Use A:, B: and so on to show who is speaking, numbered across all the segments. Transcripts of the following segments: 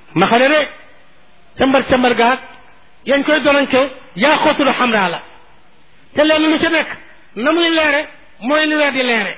A: ma xale de càmbar càmbar gaag yañ koy donante yaa xootul xamraa la te leen lu ci nekk na muy leere mooy ni weer di leere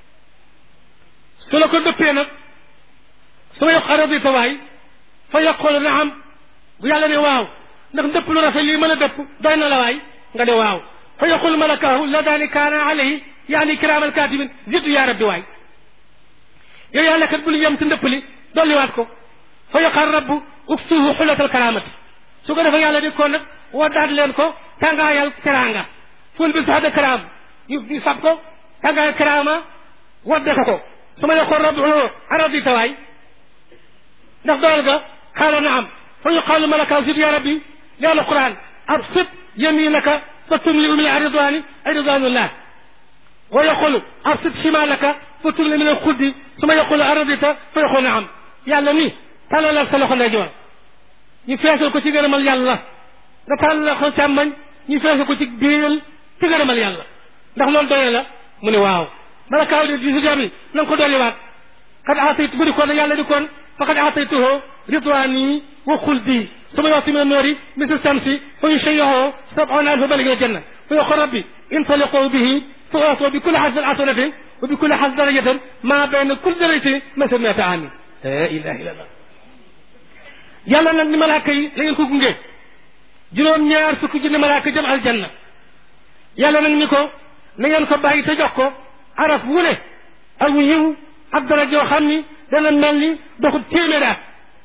A: su la ko dëppee nag su ma yokk aradi tawaay fa yokkoolu na am bu yàlla ne waaw ndax dëpp lu rafet lii mën a dëpp doy na la waay nga ne waaw fa yaqul malakaahu la daani kaana alayhi yaani kiraamal kaatibin ziddu yaa rabbi waay yow yàlla kat bul yem ci ndëpp li dolliwaat ko fa yaqal rabbu uksuhu xulatal karaamati su ko defee yàlla di ko nag waddaat leen ko tàngaayal karaanga ful bi sax de karaam ñu ñu fab ko tàngaayal karaama wadde ko ko su ma yaqul rabbu aradita waay ndax doyal ga xaala naam fa yuqaalu malakaahu ziddu yaa rabbi li alquran absit yaminaka فتملئ من الرضوان أي رضوان الله ويقول أبسط شمالك فتملئ من الخد ثم يقول أرضيت فيقول نعم yàlla ni tàllalal sa loxo ndeyjoor ñu feesal ko ci gërëmal yàlla nga tàllal loxo càmmoñ ñu feesal ko ci biiral ci gërëmal yàlla ndax loolu doyee la mu ne waaw bala kaaw di si jami na nga ko dolliwaat qad aataytu bu di koon yàlla di koon faqad aataytuhu ridwaani wa xuldi ثم يعطي من النور مثل الشمس فيشيعه سبعون ألف ملك الجنة فيقول ربي انطلقوا به فأعطوا بكل حسب حسنة وبكل حسب درجة ما بين كل درجة مثل مئة عام لا إله إلا الله yàlla nag ni malaaka yi la ngeen ko gunge juróom ñaar fukki junni malaaka jëm aljanna yàlla nag ni ko na ngeen ko bàyyi te jox ko araf wu ne ak yiw ak dara joo xam ni dana mel ni doxu téeméeraat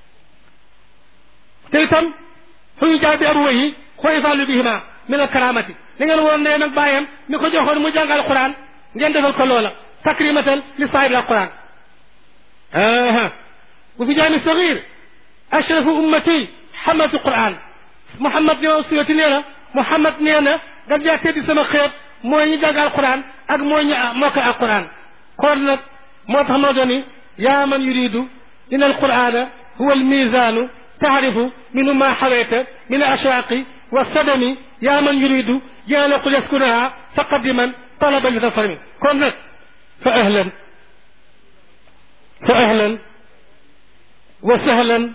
A: te itam fu ñu jaay bi abu wayi xooy fàllu bihima min al karamati li ngeen woon ndeyam ak bàyyam mi ko joxoon mu jàng alquran ngeen defal ko loola takrimatan li saahibi alquran aha bu fi jaami sagir ashrafu ummati xamatu quran muhammad ne suyati nee na muhammad nee na daf jaa teddi sama xeet mooy ñu jàng alquran ak mooy ñu mokkal alquran kon nag moo tax moo dooni yaa man yuridu in alqurana huwa almisanu تعرف من ما حويت من الأشواق والصدم يا من يريد يالق يسكنها فقدما طلبا لتصرم كن فأهلا فأهلا وسهلا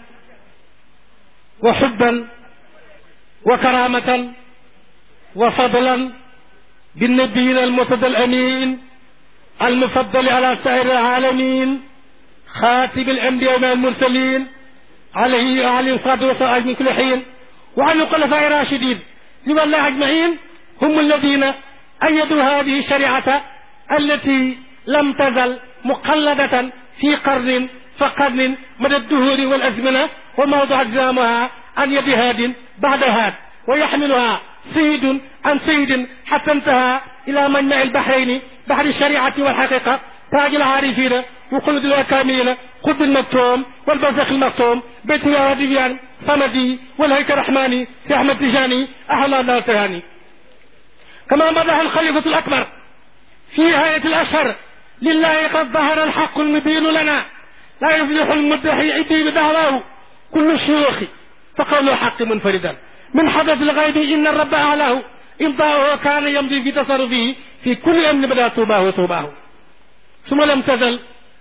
A: وحبا وكرامة وفضلا بالنبيين المرتضى الأمين المفضل على سائر العالمين خاتم الأنبياء والمرسلين عليه وعلى الصلاة والسلام من كل حين وعن الخلفاء الراشدين لمن الله أجمعين هم الذين أيدوا هذه الشريعة التي لم تزل مقلدة في قرن فقرن مدى الدهور والأزمنة وموضع أجزامها عن يد هاد بعد هاد ويحملها سيد عن سيد حتى انتهى إلى منبع البحرين بحر الشريعة والحقيقة تاج العارفين وقلد الأكاملين قطب المكتوم والبرزخ المكتوم بيت الراديان صمدي والهيك الرحماني في أحمد تجاني أحلى الله تهاني كما مدح الخليفة الأكبر في نهاية الأشهر لله قد ظهر الحق المبين لنا لا يفلح المدحي عدي بدعواه كل الشيوخ فقول الحق منفردا من حدث الغيب إن الرب أعلاه إمضاؤه كان يمضي في تصرفه في كل أمن بدا توباه وتوباه ثم لم تزل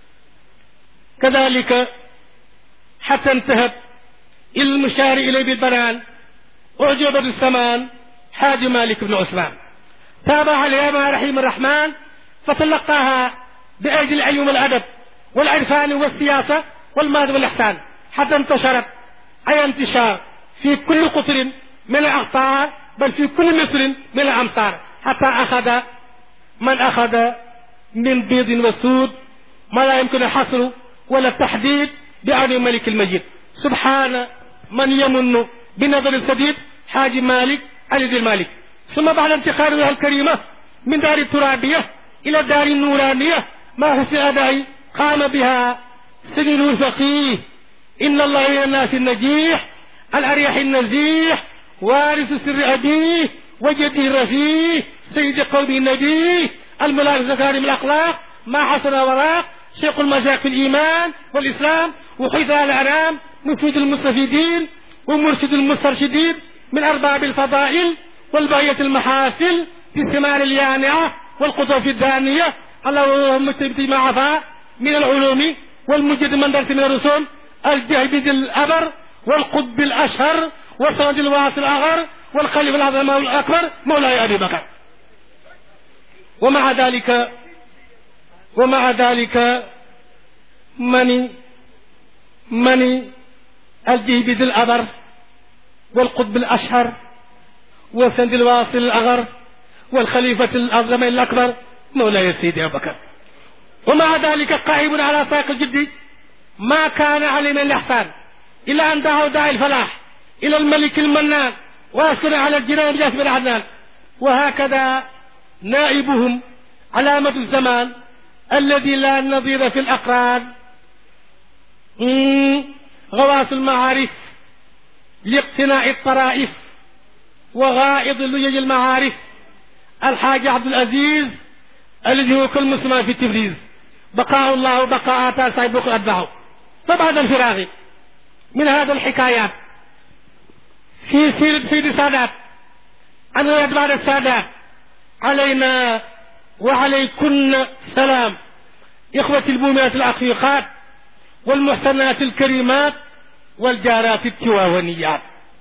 A: كذلك حتى انتهت إلى المشار إليه بالبنان أعجب بالسمان حاج مالك بن عثمان تابع عليها مع رحيم الرحمن فتلقاها بأجل العلم والأدب والعرفان والسياسة والمال والإحسان حتى انتشرت أي انتشار في كل قطر من الأقطار بل في كل مصر من الأمصار حتى أخذ من أخذ من بيض وسود ما لا يمكن الحصر ولا التحديد بعون ملك المجيد سبحان من يمن بنظر السديد حاج مالك علي ذي المالك ثم بعد انتقالها الكريمة من دار الترابية إلى الدار النورانية ما حسن أداء قام بها سجن الفقيه إن الله إلى الناس النجيح الأريح النزيح وارث سر أبيه وجده الرفيع سيد قوم النبي الملاك زكارم الأخلاق ما حسن وراق شيخ المشايخ في الإيمان والإسلام وحيث الأنام مفيد المستفيدين ومرشد المسترشدين من أرباب الفضائل والبغية المحاسن في الثمار اليانعة والقطوف الدانية اللهم ما عفا من العلوم والمجد من درس من الرسوم الجهبذ الأبر والقطب الأشهر والسند الواصل الأغر والخليفة الأعظم الأكبر مولاي أبي بكر ومع ذلك ومع ذلك من من الجيب ذي الأبر والقطب الأشهر والسند الواصل الأغر والخليفة الأعظم الأكبر مولاي سيدي أبو بكر ومع ذلك قائم على ساق الجد ما كان عليه من الإحسان إلى أن دعوا داعي الفلاح إلى الملك المنان وأسكن على الجنان بجاسم العدنان وهكذا نائبهم علامة الزمان الذي لا نظير في الأقران غواص المعارف لاقتناء الطرائف وغائض لجج المعارف الحاج عبد العزيز الذي هو كل مسلم في تبريز بقاء الله وبقاء آثار صاحب بكر أتباعه فبعد الفراغ من هذا الحكايات في سيرة سيد السادات عن أتباع السادات علينا وعليكن سلام إخوة المؤمنات العقيقات والمحسنات الكريمات والجارات التواونيات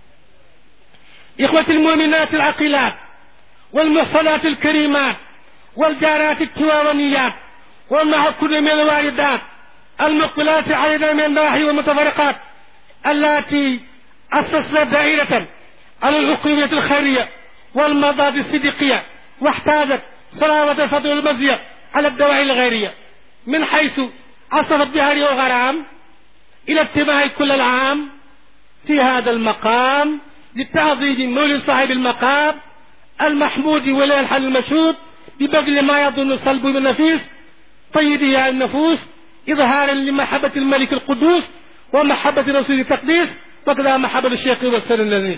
A: إخوة المؤمنات العقيلات والمحصنات الكريمات والجارات التواونيات ومع كل من الواردات المقبلات علينا من النواحي والمتفرقات التي أسسنا دائرة على العقوبية الخيرية والمضاد الصديقية واحتاجت صلاوة الفضل والمزية على الدواعي الغيرية من حيث عصفت بها وغرام إلى اتباع كل العام في هذا المقام للتعظيم مولد صاحب المقام المحمود ولا الحل المشهود ببذل ما يظن صلب من نفيس طيبها النفوس إظهارا لمحبة الملك القدوس ومحبة رسول التقديس وكذا محبة الشيخ والسر اللذيذ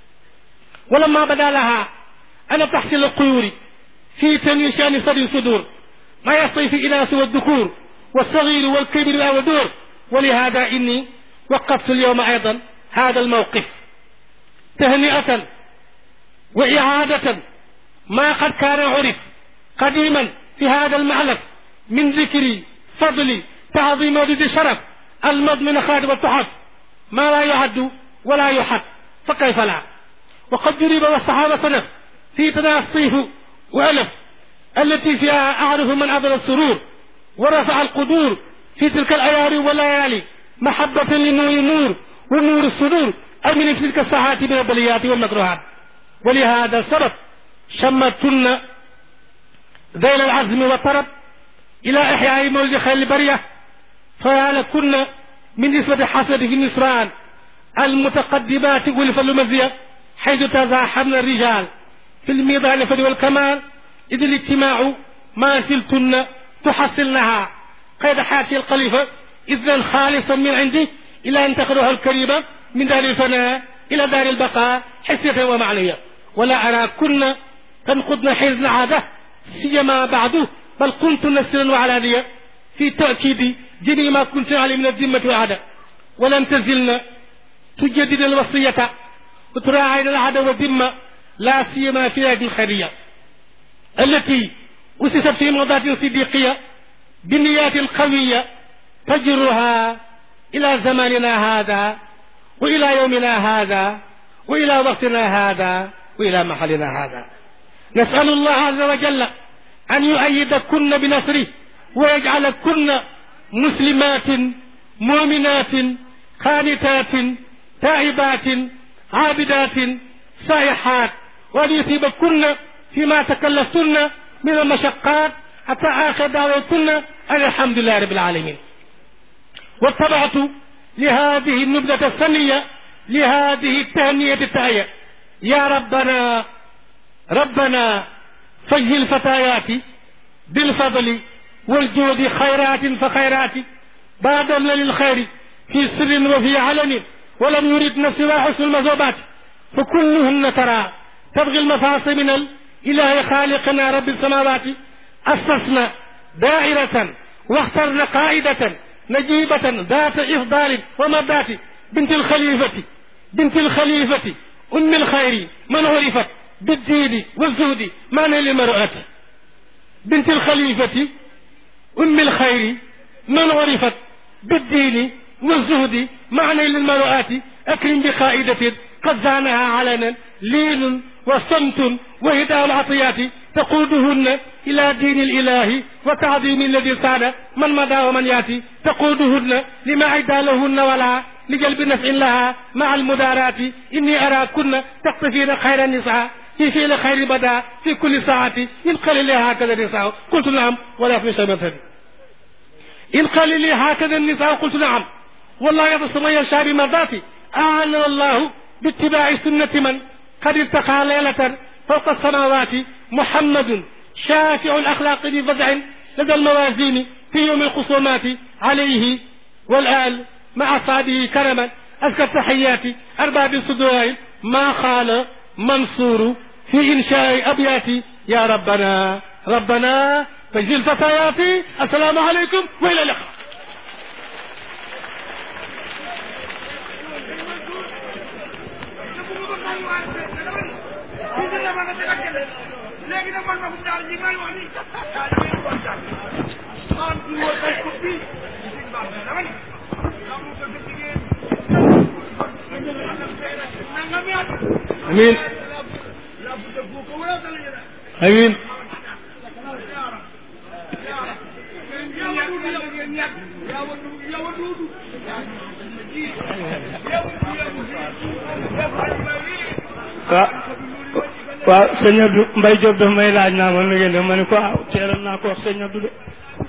A: ولما بدا لها أن تحصيل القيور في تنوي شأن صدر الصدور ما يصطي في الإناث والذكور والصغير والكبير والدور ولهذا إني وقفت اليوم أيضا هذا الموقف تهنئة وإعادة ما قد كان عرف قديما في هذا المعلف من ذكر فضل تعظيم ولد الشرف المضمن خادم التحف ما لا يعد ولا يحد فكيف لا وقد جرب والصحابة صنف في تناصيه وألف التي فيها أعرف من أبر السرور ورفع القدور في تلك الأيار والليالي محبة لنور النور ونور الصدور أمن في تلك الساعات من البليات والمكروهات ولهذا السبب شمتن ذيل العزم والطرب إلى إحياء مولد خير البرية فلكن من نسبة حسد في النسران المتقدمات والفل المزية حيث تزاحمن الرجال في الميضان الفضل والكمال إذ الاجتماع ما زلتن تحصلنها قيد حياتي الخليفة إذنا خالصا من عندي إلى أن تخرجها الكريمة من دار الفناء إلى دار البقاء حسية ومعنية ولا أرى كن تنقضن حيز عادة سيما بعد بل كنت نسرا وعلانية في تأكيد جميع ما كنت عليه من الذمة والعادة ولم تزلن تجدد الوصية وتراعين العادة والذمة لا سيما في هذه الخيرية التي أسست في موضات صديقية بالنيات القوية تجرها إلى زماننا هذا وإلى يومنا هذا وإلى وقتنا هذا وإلى محلنا هذا نسأل الله عز وجل أن يؤيدكن بنصره ويجعلكن مسلمات مؤمنات خانتات تائبات عابدات سائحات وأن يثيبكن فيما تكلفتن من المشقات حتى آخر دعوتكن أن الحمد لله رب العالمين واتبعت لهذه النبذة الثانية لهذه التهنية التهية يا ربنا ربنا فجه الفتيات بالفضل والجود خيرات فخيرات بادرن للخير في سر وفي علن ولم يرد نفسها حسن المذوبات فكلهن ترى تبغي المفاصل من الإله خالقنا رب السماوات أسسنا دائرة واخترنا قائدة نجيبة ذات إفضال ومدات بنت الخليفة بنت الخليفة أم الخير من عرفت بالدين والزهد معنى للمرأة بنت الخليفة أم الخير من عرفت بالدين والزهد معنى للمرأة أكرم بقائدة قد زانها علنا لين وصمت وهداء العطيات تقودهن إلى دين الإله وتعظيم الذي ساد من مدى ومن يأتي تقودهن لما عدا لهن ولا لجلب نفع لها مع المدارات إني أراكن تقتفين خير النساء في فعل خير بدا في كل ساعة إن قال لي هكذا النساء قلت نعم ولا في شيء إن قال لي هكذا النساء قلت نعم والله يبص من يشاء بمرضاتي أعان الله باتباع سنة من قد ارتقى ليلة فوق السماوات محمد شافع الأخلاق بفزع لدى الموازين في يوم الخصومات عليه والآل مع أصحابه كرما أزكى التحيات أرباب الصدور ما قال منصور في إنشاء أبيات يا ربنا ربنا تجزي الفتيات السلام عليكم وإلى اللقاء
B: léegi nag man ma ko daal li may wax ni daal li may wax daal maam du woon ay coupe bi ci baax na dama ni ndax mu ko jigéen nangam yaat
A: amiin
B: la bu de bu ko wala dal yéen
A: amiin
B: yawa duudu yawa ngeen ñàkk yawa duudu yawa duudu yawa
C: waaw waaw sëñ Abdou Mbaye Diop daf may laaj naa ma nu ngeen def ma ne ko ah teeral naa ko wax sëñ Abdou de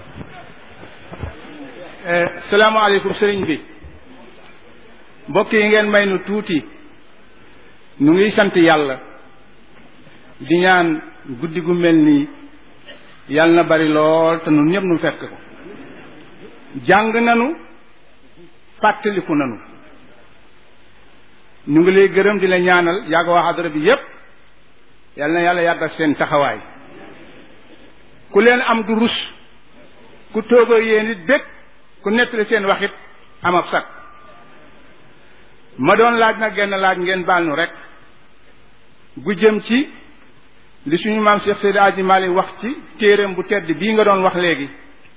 D: salaamaaleykum sëriñ bi mbokk yi ngeen may nu tuuti nu ngi sant yàlla di ñaan guddi gu mel nii yàlla na bari lool te nun ñëpp nu fekk ko jàng nanu fàttaliku nanu ñu ngi lay gërëm di la ñaanal yàgg waa xadara bi yépp yàlla na yàlla yàggal seen taxawaay ku leen am du rus ku toogoo yéen it bég ku nettali seen waxit am ab sag ma doon laaj nag genn laaj ngeen baal nu rek gu jëm ci li suñu maam Cheikh Seydi Aji Malik wax ci téereem bu tedd bii nga doon wax léegi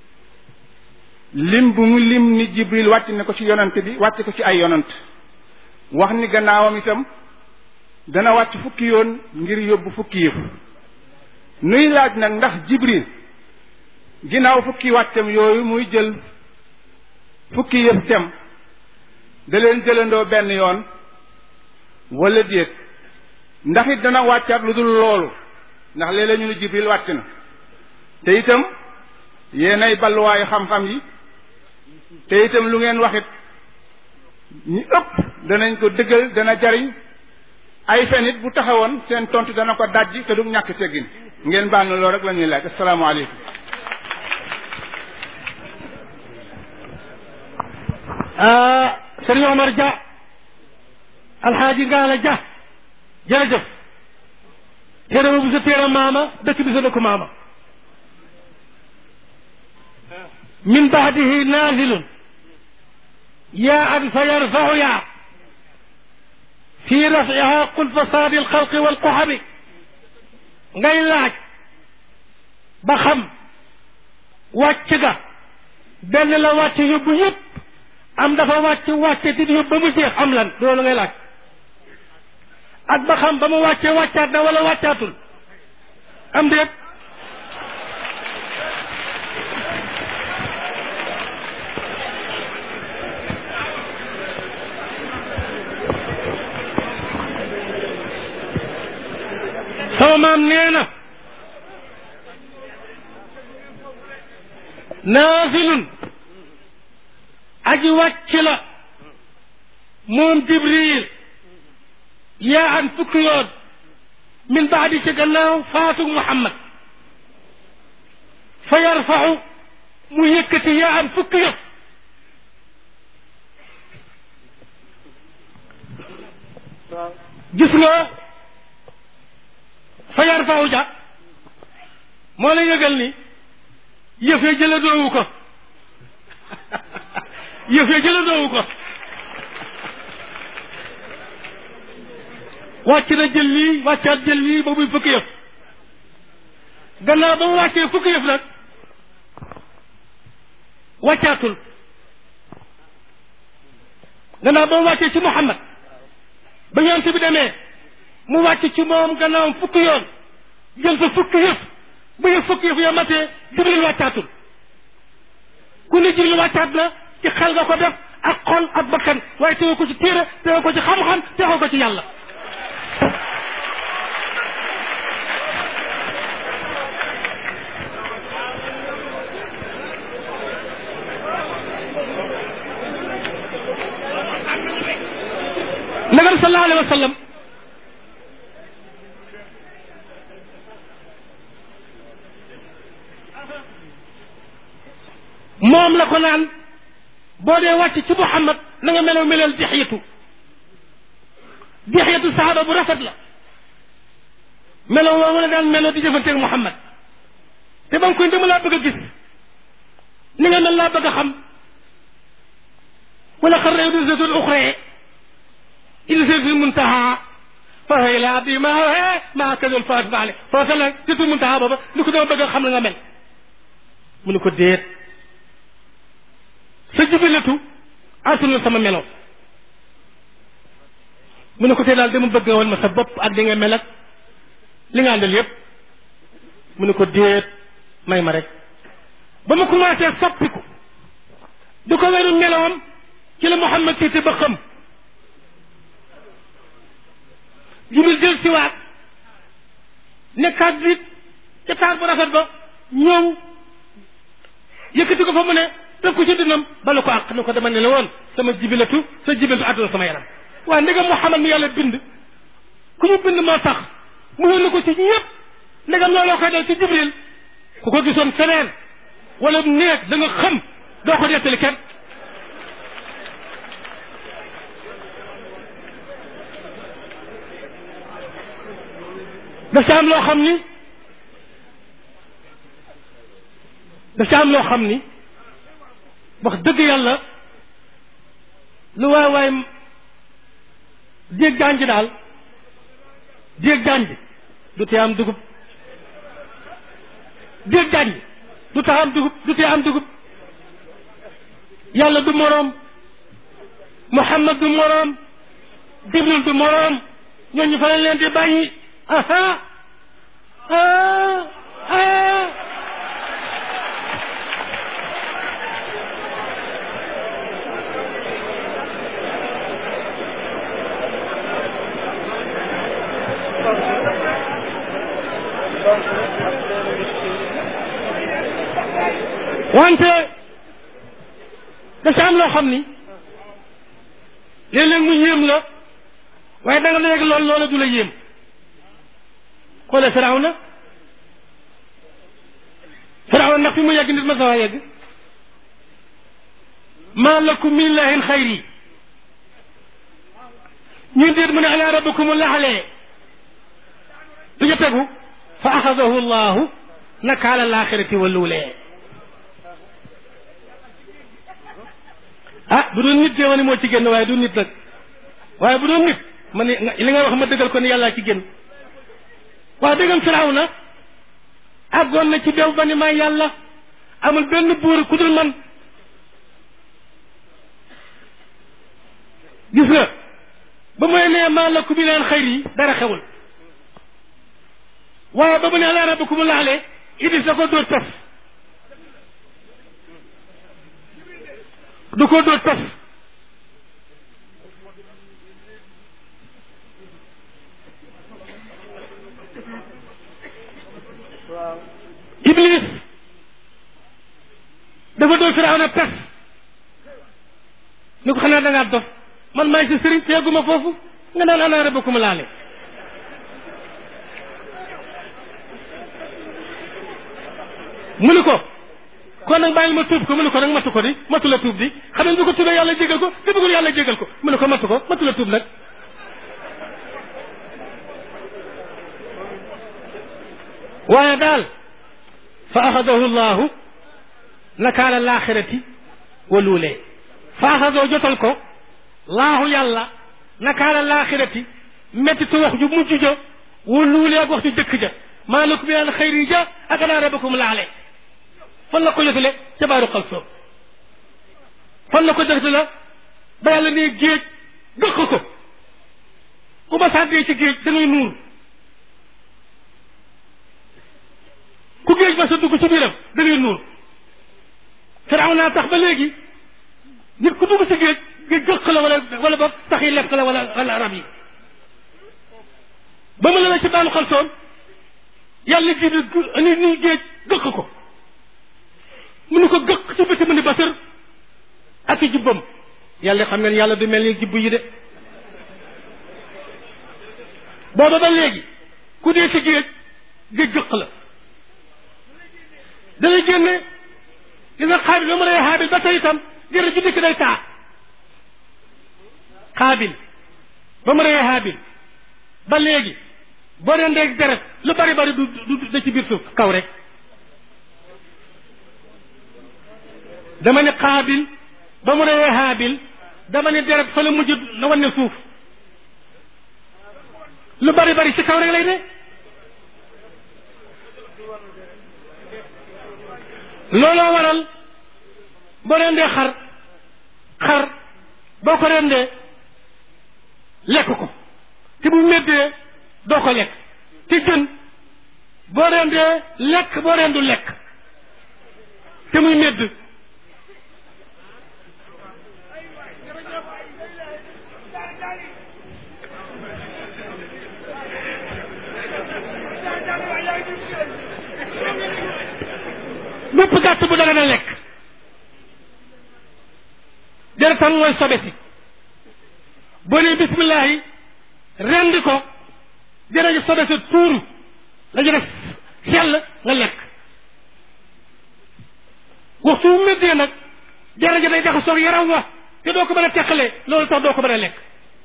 D: lim bu mu lim ni Jibril wàcc na ko ci yonant bi wàcc ko ci ay yonant wax ni gannaawam itam dana wàcc fukki yoon ngir yóbbu fukki yëf nuy laaj nag ndax Jibril ginnaaw fukki wàccam yooyu muy jël fukki yëf dem da leen jëlandoo benn yoon wala déet ndax it dana wàccaat lu dul loolu ndax léeg-léeg ñu ne Jibril wàcc na te itam yéenay balluwaayu xam-xam yi te itam lu ngeen waxit ñi ëpp danañ ko dëggal dana jariñ ay fen it bu taxawoon seen tontu dana ko dajji te du ñàkk teggin ngeen baal na loolu rek la ñuy laaj asalaamaaleykum
A: ah sëriñ Omar Dia alxaaji Ngaala Dia jërëjëf téere bu sa téere maama dëkk bi sa dëkku maama min baadihi naazilun yaa an fa yarfau yaa fi rafiha qul fasaadi alxalqi walquxami ngay laaj ba xam wàcc ga benn la wàcc yóbbu yëpp am dafa wàcc wàcce di yóbbu ba mu jeex am lan loolu ngay laaj ak ba xam ba mu wàccee wàccaat na wala wàccaatul am déet sama maam nee na naafilun aji wàcc la moom jibril yaa an fukki yoon min baadi ci gannaaw faatug muhammad fa yarfaxu mu yëkkati yaa an fukki yoon gis nga fa yarfaxu ja moo la yëgal ni yëf ya jëla doowu ko yëf ya jëla doowu ko wàcc na jël lii wàccaat jël lii ba muy fukki yëf gannaaw ba mu wàccee fukki yëf nag wàccaatul gannaaw ba mu wàccee ci Muhammad ba yonent bi demee mu wàcc ci moom gannaawam fukki yoon jël sa fukki yëf ba yëf fukki yëf yoo matee jibril wàccaatul ku ne jibril wàccaat na ci xel nga ko def ak xol ak bakkan waaye teewoo ko ci téere teewoo ko ci xam-xam teewoo ko ci yàlla nagam sallallahu alayhi wa sallam moom la ko naan boo dee wàcc ci Muhammad na nga meloo meleel dixyatu dixyatu saxaaba bu rafet la meloo woo la daan meloo di jëfanteeg Muhammad te ba nga koy dama laa bëgg a gis ni nga mel laa bëgg a xam wala xar rew di zatul uxree il se fi muntaha fa hay la abdi ma ma kadul faat baale foofa la zatul muntaha booba li ko dama bëgg a xam la nga mel mu ne ko déet sa jubilatu antunul sama melo mu ne ko tey daal dama bëgg nga woon ma sa bopp ak di nga mel ak li nga àndal yépp mu ne ko déet may ma rek ba ma commencé soppiku di ko weru melowam ci la Muhammad tiite ba xam jibril jël siwaat nekkaat bi ca taar bu rafet ba ñëw yëkkati ko fa mu ne def ko ci dinam bala ko àq ne ko dama ne la woon sama jibilatu sa jibilatu àdduna sama yaram waaye ndegam Muhammad mi yàlla bind ku ñu bind moo tax mu yónni ko ci ñëpp ndegam looloo koy dal ci jibril ku ko gisoon feneen wala néeg da nga xam doo ko dettali kenn daf ca am loo xam ni daf ca am loo xam ni wax dëgg yàlla lu waay waay jéeg jànj daal jéeg jànj du tee am dugub jéeg jànj du tax am dugub du tee am dugub yàlla du moroom Muhammad du moroom Jibril du moroom ñooñu fa lañ leen di bàyyi aha ah ah wante dafa am loo xam ni léeg-léeg mu yéem la waaye da nga léegi lool loola du la yéem xoole Firawna Firawna ndax fi mu yegg nit ma sa waa yegg maa lakum min ilahin xayri ñun déet mu ne ala rabbikum laxalee du ñu tegu fa axadahu llahu nakaala laaxirati wa luulee ah bu doon nit de ma ni moo ci génn waaye du nit nag waaye bu doon nit ma ni li nga wax ma dëggal ko ni yàllaa ci génn waaw dëggam firaw na àggoon na ci bew ba ni maa yàlla amul benn buur ku dul man gis nga ba mu nee maa lakum min xayr yi dara xewul waaye ba mu ne ala rabbikum laale Idris da ko dóor taf du ko dóor taf Iblis dafa dóor Firawna taf ni ko xanaa da ngaa dof man maay sa sëriñ te yegguma foofu nga naan ana rabbakum laale mu ni ko kon nag bàyyi ma tuub ko mu ne ko nag matu ko di matu la tuub di xam ne bu ko tuubee yàlla jégal ko te bëggul yàlla jégal ko mu ne ko matu ko matu la tuub nag waaye daal fa axadahu llahu nakaala laaxirati wa luulee fa axadahu jotal ko laahu yàlla nakaala laaxirati mettitu wax ju mujj ja wa luulee ak wax ju jëkk ja maa lakum min al xayri ja ak ana rabbakum laale fan la ko jotale ca baaru xalsoo fan la ko jotale ba yàlla ne géej dëkk ko ku ma sàddee ci géej da ngay nuur ku géej ba sa dugg ci biiram da ngay nuur firaaw naa tax ba léegi nit ku dugg ci géej géej gëq la wala wala ba tax yi lekk la wala wala rab yi ba mu la ci baanu xalsoon yàlla ji ni ni géej gëq ko mu ni ko gëq ci biti mu ni basër ak i jubbam yàlla xam ngeen yàlla du mel ni jubbu yi de booba ba léegi ku dee ci géej géej gëq la dana génne gis nga xaabil ba mu rey xaabil ba tey itam jërë ji dikk day taa xaabil ba mu rey xaabil ba léegi boo dee ndeeg deret lu bari bari du du da ci biir suuf kaw rek dama ne xaabil ba mu reyee xaabil dama ne deret fa la mujj na wane suuf lu bari bari ci kaw rek lay de looloo waral boo rendee xar xar boo ko rendee lekk ko te bu méddee doo ko lekk te jën boo rendee lekk boo rendu lekk te muy médd bépp gàtt bu dara na lekk deretam mooy sobe si boo nee bismillahi rendi ko jërëjëf sobe si tuuru la jëre sell nga lekk waxtu bu méddee nag jërëjëf day jaxasoog yaram wa te doo ko mën a teqale loolu tax doo ko mën a lekk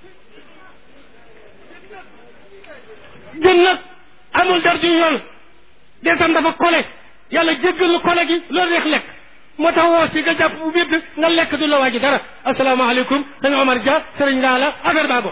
A: jën nag amul dar ju yool deretam dafa kole yàlla jéggal lu kole gi loolu neex lekk moo tax woo si nga jàpp bu bépp nga lekk du la waaji dara asalaamaaleykum sëñ Omar Dia sëriñ ngaa la affaire baa go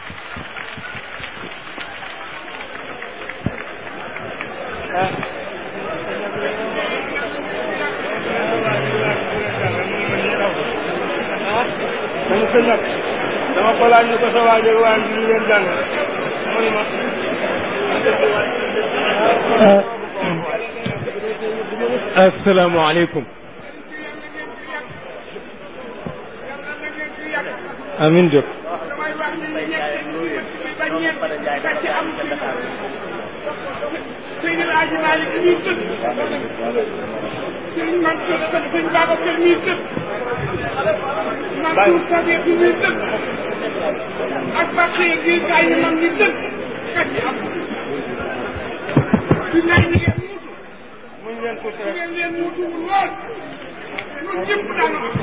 C: dama ko nag dama ko laaj ne ko sa waajo waa ñu leen jàng mu ni ma asalaamaaleykum amin Diop
B: damay wax ni ñett ba ñett ba ci am Seydi El Hadji Malick ñuy tëdd sëñ Mansour sëñ Babacar ñuy tëdd Mansour Sadio bi ñuy tëdd ak Bakhiya gi gaay yi mag ñi tëdd ka ci am di nay ñi ngeen muutu
C: muñ leen tuuti rek
B: ngeen leen muutuwul lool ñun ñëpp daanu am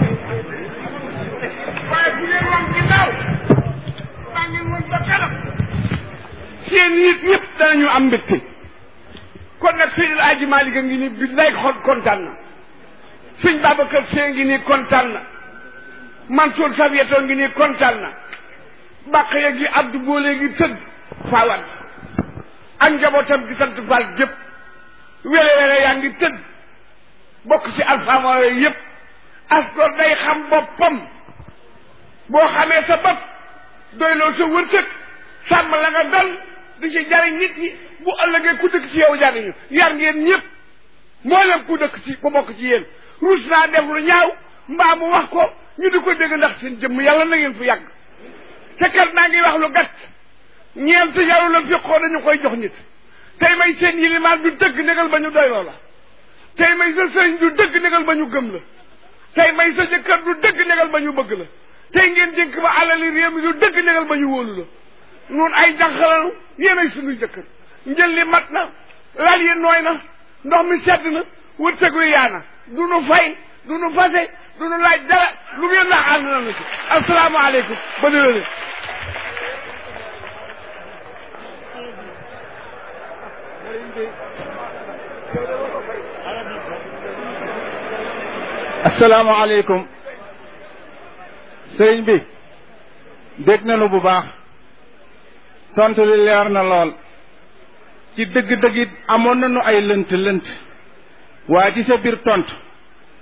B: waaye bu leen wan ginnaaw maa ngeen woon ba kanam seen nit ñëpp danañu am mbégte kon nag Seydil Aji Malick a ngi nii bi lay xol kontaan na sëñ Babacar Sy ngi nii kontaan na Mansour Savieto ngi nii kontaan na bàq ya gi Abdou Boole gi tëdd faawan ak njabootam gi sant Fall gépp wele wele yaa ngi tëdd bokk ci alphaama yooyu yëpp asgor day xam boppam boo xamee sa bopp doyloo sa wërsëg sàmm la nga dal di ci jariñ nit ñi bu ëllëgee ku dëkk ci yow jariñu yar ngeen ñëpp mboolem ku dëkk ci ku bokk ci yéen ruus naa def lu ñaaw mbaa mu wax ko ñu di ko dégg ndax seen jëmm yàlla na ngeen fu yàgg te kat naa ngi wax lu gàtt ñeent yaru la fiqoo dañu koy jox nit tey may seen yilimaan du dëgg négal ba ñu doyloo la tey may sa sëriñ du dëgg négal ba ñu gëm la tey may sa jëkkër du dëgg négal ba ñu bëgg la tey ngeen dénk ba alali réew mi du dëgg négal ba ñu wóolu la nun ay jànqalanu yéen ay sunuy jëkkër njël li mat na lal yi nooy na ndox mi sedd na wërsëg wi yaa na du nu fay du nu fase du nu laaj dara lu ngeen wax ànd na nu ci asalaamaaleykum ba déwéne
D: asalaamaaleykum sëriñ bi dégg nañu bu baax tontu li leer na lool ci dëgg-dëgg it amoon nañu ay lënt lënt waaye ci sa biir tontu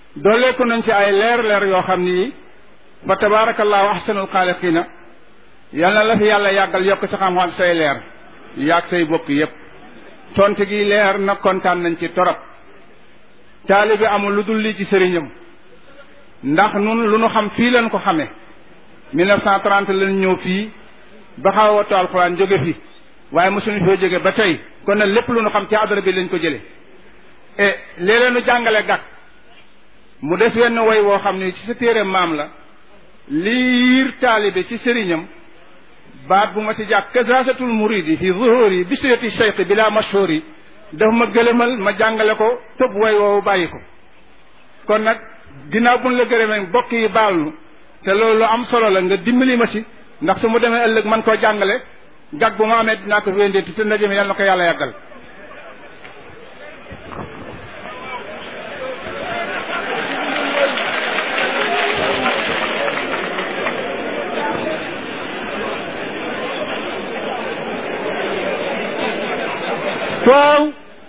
D: dooleeku nañ ci ay leer leer yoo xam ni fa tabaarakallaahu ahsanul xaaliqiina yal na la fi yàlla yàggal yokk sa xam-xam say leer yàgg say bokk yépp tontu gi leer na kontaan nañ ci torop taalibe amul lu dul lii ci sëriñam ndax nun lu nu xam fii leen ko xamee 1930 lañ ñëw fii ba xaw a wattu alxuraan jóge fi waaye mosuñu fee jóge ba tey kon nag lépp lu nu xam ci adara bi lañ ko jële e léeg-léeg nu jàngale gàtt mu des wenn woy woo xam ne ci sa téere maam la liir taalibe ci sëriñam baat bu ma ci jàkk kazasatul muridi fi zuhuri bisirati cheikh bila mashhuri daf ma gëlëmal ma jàngale ko tëb woy woowu bàyyi ko kon nag ginnaaw buñ la gërëmee bokk yi baal nu te loolu lu am solo la nga dimbali ma ci ndax su mu demee ëllëg man koo jàngale gag bu ma amee dinaa ko wéndeeti te ndaje mi yàlla na ko yàlla yàggal
A: waaw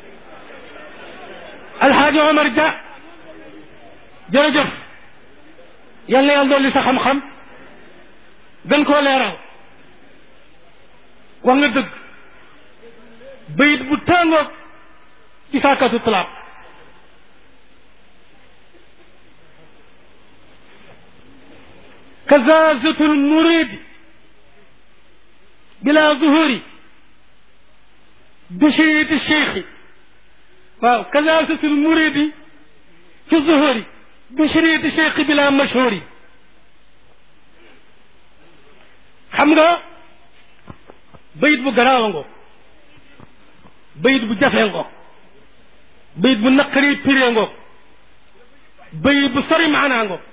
A: alxaaji Omar Dia jërëjëf yal na yàlla dolli sa xam-xam gën koo leeral wax nga dëgg bayit bu tàngoog ci saakatu talaab kazazatul muridi bila zuhuri bishiriti cheikhi waaw kazazatul muridi fi zuhuri bishiriti cheikhi bila mashhuri xam nga bayit bu garaawa ngo bayit bu jafee ngo bayit bu naqari piree ngo bayit bu sori maanaa ngo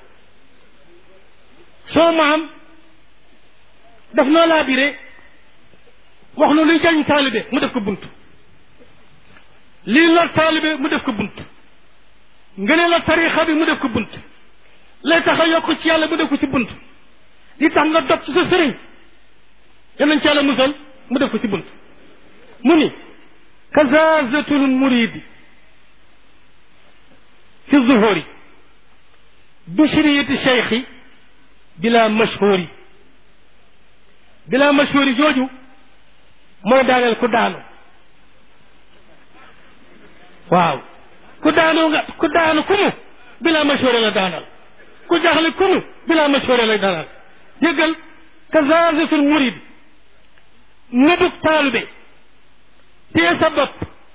A: soo maam daf noo laa bire wax nu luy jariñ taalibe mu def ko bunt lii lor taalibe mu def ko bunt ngëne la tarixa bi mu def ko bunt lay tax a yokk ci yàlla mu def ko ci bunt li tax nga dog ci sa sëriñ yanañ ci yàlla musal mu def ko ci bunt mu ni kazazatul muridi fi zuhuri bishriyati cheikhi bila mashhuri bila mashhuri jooju mooy daaneel ku daanu waaw ku daanu nga ku daanu ku mu bila mashhuri la daanal ku jaxle ku mu bila mashhuri la daanal yëggal kazazatul muridi nëbug taalube téye sa bopp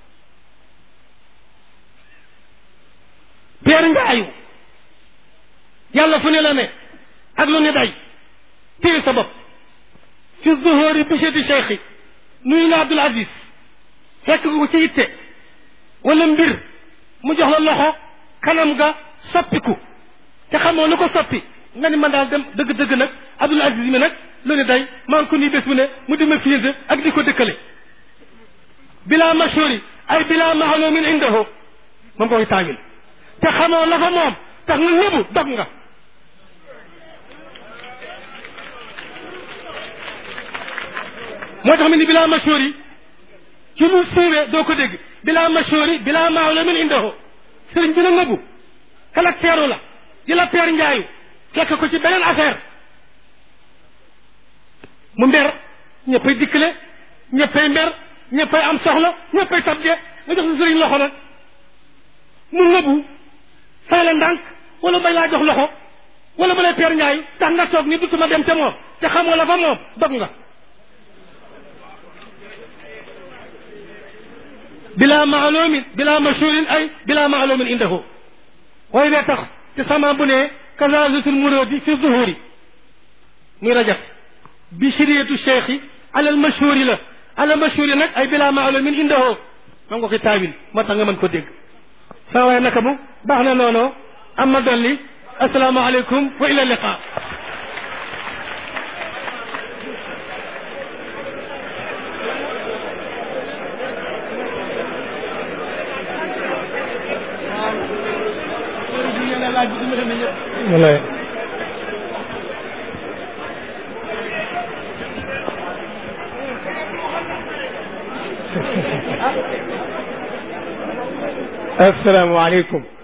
A: peer ngaayu yàlla fu ne la ne ak lu ne day téye sa bopp fi zuhuri bicheti cheikhi nuyu na Abdul Aziz fekk ko ci yitte wala mbir mu jox la loxo kanam ga soppiku te xamoo lu ko soppi nga ni man daal dem dëgg-dëgg nag Abdul Aziz mi nag lu ne day maa ngi ko nii bés bu ne mu di ma fiinte ak di ko dëkkale bila mashhuri ay bila maalumin indahu moom koy taawil te xamoo la fa moom tax nga nëbu dog nga moo tax mu ni bila mashhuri ci lu siiwee doo ko dégg bila mashhuri bila maalumin indahu sëriñ bi na nëbu caractère la di la peer njaayu fekk ko ci beneen affaire mu mber ñëppay dikkale ñëppay mber ñëppay am soxla ñëppay tabje nga jox sa sëriñ loxo nag mu ngëbu fay la ndànk wala bay laa jox loxo wala ba lay peer njaayu tax nga toog ni dutuma dem te moom te xamoo la fa moom dog nga bila maalumin bila mashhurin ay bila maalumin indahu waaye ne tax te sama bu ne kazazatul muradi fi zuhuri muy rajab bi shiriyatu cheikhi alal mashhuri la alal mashhuri nag ay bila maalumin indahu ma nga ko taawil moo tax nga mën ko dégg saa waaye naka mu baax na noonu am ma dolli asalaamaaleykum wa ila liqa
C: walaay asalaamaaleykum